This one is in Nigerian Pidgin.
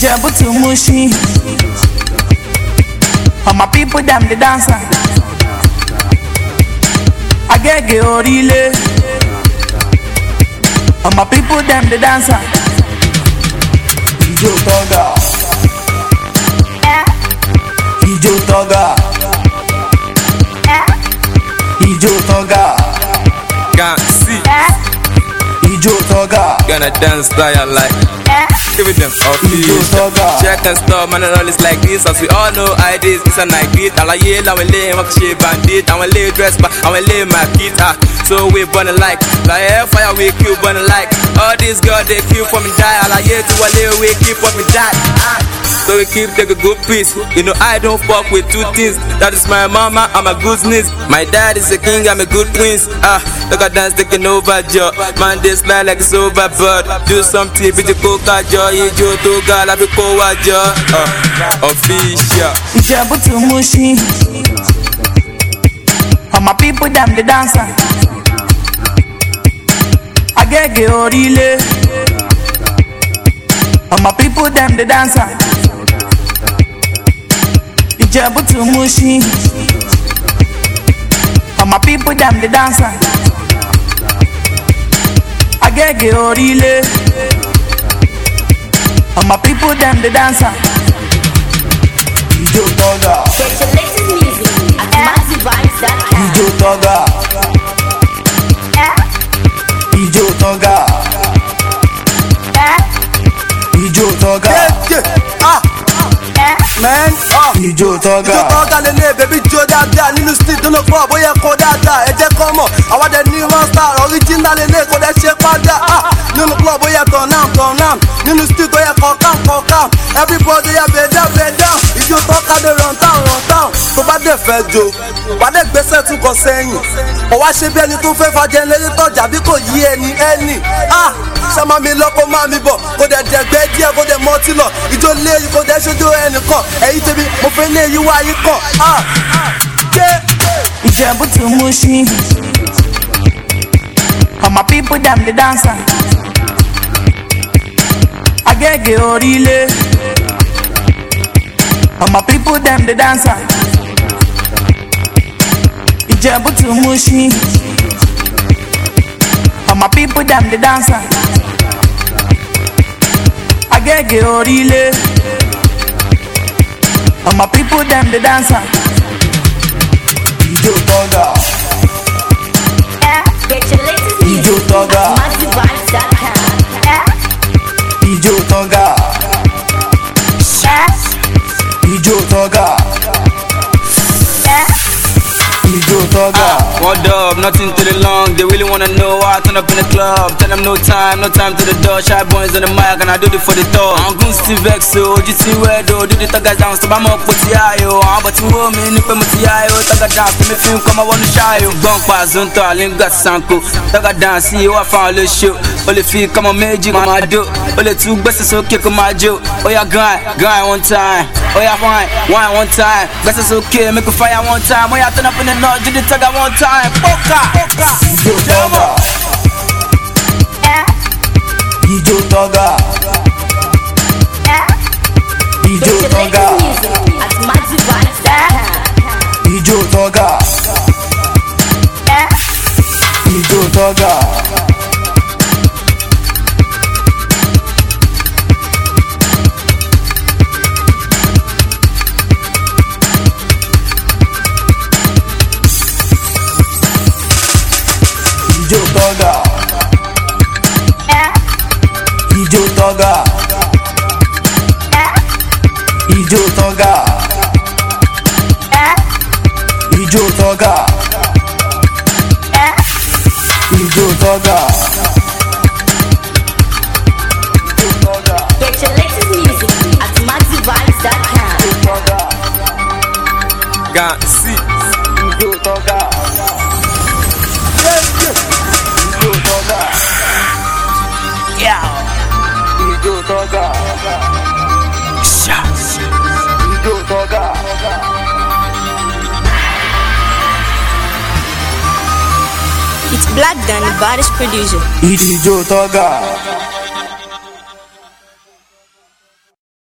Ìjẹ̀bú to Mushin. All my people dem dey dance am. Agege Orile. All my people dem dey dance am. Ijó tọ́gà. Ijó tọ́gà. Ijó tọ́gà. Can't see. Ijó tọ́gà. Gonna dance style like. Give it them all Ijó tọ́gà. Check and stop, man, and all is like this. As we all know, ideas, it's a night beat. Àlàyé làwọn ilé wọn kì í ṣe bandit. Àwọn ilé dress pa, àwọn ilé market. Ah, so we burn like. Like air fire, we kill burn like. All these girls, they kill for me die. Àlàyé tí wọlé, we keep for me die. Ah. So we keep take a good piece. You know I don't fuck with two things. That is my mama and my good niece. My dad is a king, I'm a good prince. Ah, look at dance taking over Joe. Man, they slide like it's over, but do something with the coca joy. Ijo to God, I be cool joy. Uh, official. Ìjẹ̀bú to Mushin. All my people dem dey dance am. Agege Orile. All my people dem dey dance am. Ìjẹ̀bú to Mushin. All my people dem dey dance am. Agege Orile. All my people dem dey dance am. Ijó tọ́gà. Get your latest music at MaxiVibes.com. Ijó tọ́gà. Ijó tọ́gà. Ijó tọ́gà. ah man ah Ijó tọ́gà. ìjọ kan gà lélẹ̀ bèbí jó dáadáa nínú street tó ló pọ̀ bóyá kó dáadáa ẹ jẹ́ kọ́ mọ̀ àwọn dẹ̀ ní one star original lélẹ̀ kó dẹ̀ ṣe padà ah nínú club bóyá turn am turn am nínú street bóyá kọ́ calm kọ́ calm everybody yà bẹ̀ down bẹ̀ down ìjọ tọ́ka dé run town run town tó bá dẹ̀ fẹ́ jó wà á dẹ̀ gbèsè tún kọ sẹ́yìn kò wá ṣe bí ẹni tó fẹ́ fa jẹnẹrétọ̀ jàbí kò yí ẹni ẹni ah sẹ́mọ́ mi lọ kó má mi bọ̀ kó dẹ̀ dẹ̀gbẹ́ díẹ̀ kó dẹ̀ mọ́tí lọ ìjọ lé kó dẹ̀ ṣojú ẹnìkan ẹ̀yìn tèmi mo fẹ́ lé yí wá yí kàn ah jẹ́. Ìjẹ̀bú to Mushin. All my people dem dey dance am. Agege Orile. All my people dem dey dance am. Ìjẹ̀bú to Mushin. All my people dem dey dance am. Agege Orile. All my people dem dey dance am. Ijó tọ́gà. Get your latest Ijó music tọ́gà. at MaxiVibes.com. Ijó tọ́gà. Ijó tọ́gà. Ijó tọ́gà. One dub, nothing to the long. They really wanna know why I turn up in the club. Tell them no time, no time to the door. Shy boys on the mic, and I do it for the tour. I'm good Steve Vex, so GT Wedo. Do the tugger down, so I'm up with the IO. I'm about to hold me, nip with the IO. Tugger dance, to me film, come I wanna shy you. Bunk pass, don't tell, link got sanko. Tugger dance, see you, I found the show. Only feel, come on, magic, my do. Only two best, so kick on my joke. Oh, yeah, grind, grind one time. Oh, yeah, wine, wine one time. Best is okay, make a fire one time. Oh, yeah, turn up in the north, do the tugger one time. Poka, poka. Ijó tọ́gà. Ijó tọ́gà. Ijó Get your tọ́gà. latest music at MaxiVibes.com. Ijó tọ́gà. Ijó tọ́gà. Ijó tọ́gà. Ijó tọ́gà. Ijó tọ́gà. Ijó tọ́gà. Ijó tọ́gà. Get your latest music at MaxiVibes.com. Can't see. Ijó tọ́gà. Ijó tọ́gà. Ijó tọ́gà. Ijó tọ́gà. It's Black Dan, the baddest producer. Ijó tọ́gà.